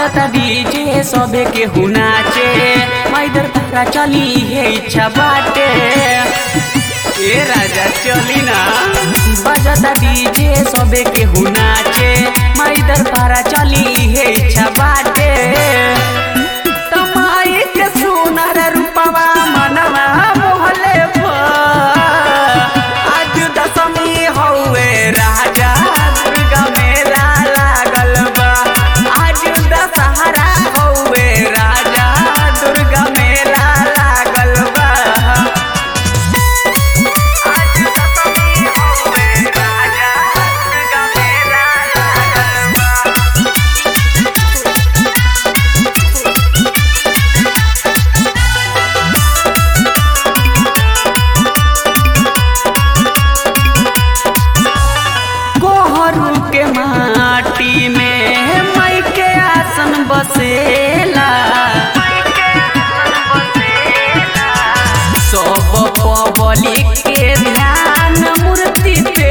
बजता डीजे सबे के हुनाचे मैदर तारा चली हे इच्छा बाटे ए राजा चली ना बजता डीजे सबे के हुनाचे मैदर तारा चली हे इच्छा बाटे तमाई के सुनर रूपवा मनवा मोहले आज दशमी हौवे राजा दुर्गा मेला लागल बा आज दशहरा हौवे राजा दुर्गा मेला लागल बा आज दशमी हौवे राजा दुर्गा मेला लागल बा कोहरू के माटी में मई के आसन बसेला सब पब्लिक के ध्यान मूर्ति पे